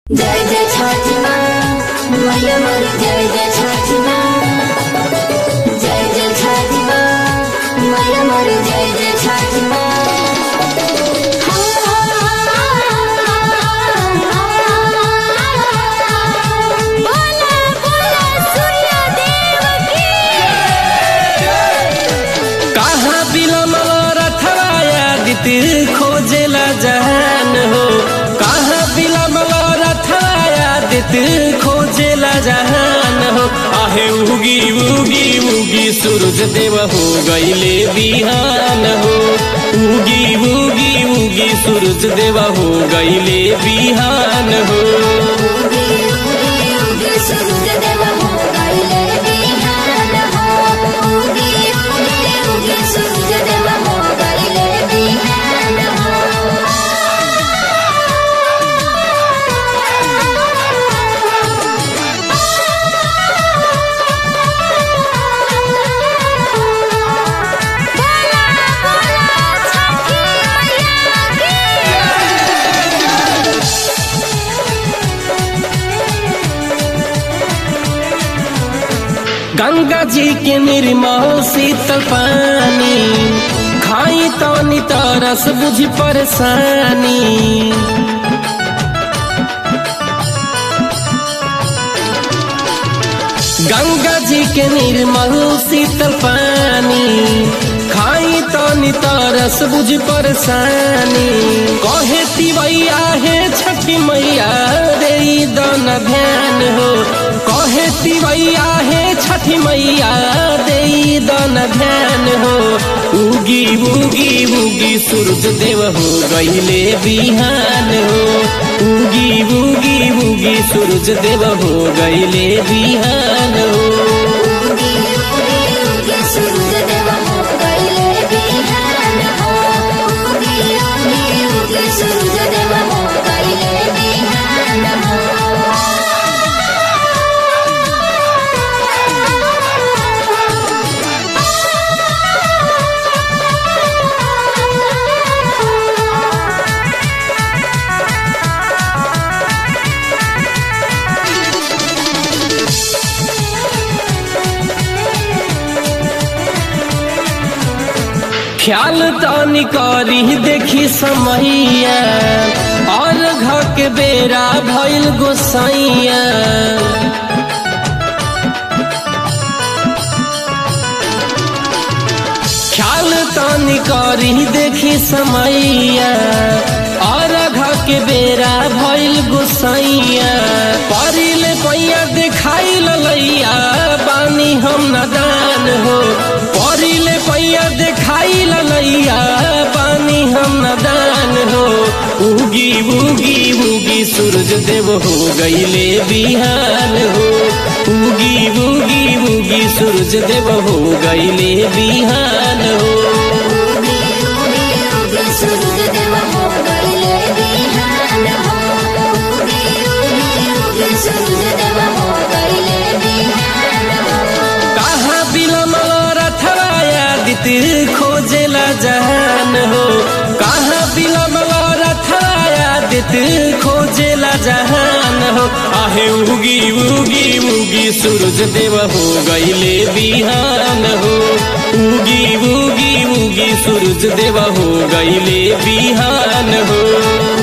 जय जय छठी माँ मैया मोरी जय जय छठी माँ जय जय छठी माँ मैया मोरी जय जय छठी माँ बोला बोला सूर्य देव की कहाँ बिलमल रथवाया दिति खोजेला जहान हो कहाँ बिलमल रथवाया दिति खोजेला जहान हो आहे उगी उगी उगी सूरज देव हो गईले बिहान हो उगी उगी उगी सूरज देव हो गईले बिहान हो उगी उगी उगी सूरज देव हो गईले बिहान हो उगी उगी उगी सूरज देव हो गईले बिहान गंगा जी के निर्मल शीतल पानी खाई तो तरस बुझ परेशानी गंगा जी के निर्मल शीतल पानी खाई तो तरस बुझ परेशानी कहे तिवैया है छठी मैया रे दन ध्यान हो कहे तिवैया है छठी मैया दे दन ध्यान हो उगी उगी उगी सूरज देव हो गईले बिहान हो उगी उगी उगी सूरज देव हो गईले बिहान हो उगी उगी उगी सूरज देव हो गईले बिहान हो उगी उगी उगी सूरज देव हो गईले बिहान ख्याल तानी करी देखी समैया और घर के बेरा भइल गोसैया ख्याल तानी करी देखी समैया और घर के बेरा भइल गोसैया परिल पैया देखाई ललैया बानी हम नदान हो परिल पैया देखाई ललैया बानी हम नदान हो उगी उगी उगी सूरज देव हो गईले बिहान हो उगी उगी उगी सूरज देव हो गईले बिहान हो उगी उगी उगी सूरज देव हो गईले बिहान हो उगी उगी उगी सूरज देव हो गईले बिहान कहाँ बिलमल रथवाया दिति खोजेला जहान हो कहाँ बिलमल रथवाया दिति खोजेला जहान हो आहे उगी उगी उगी सूरज देव हो गईले बिहान हो उगी उगी उगी सूरज देव हो गईले बिहान हो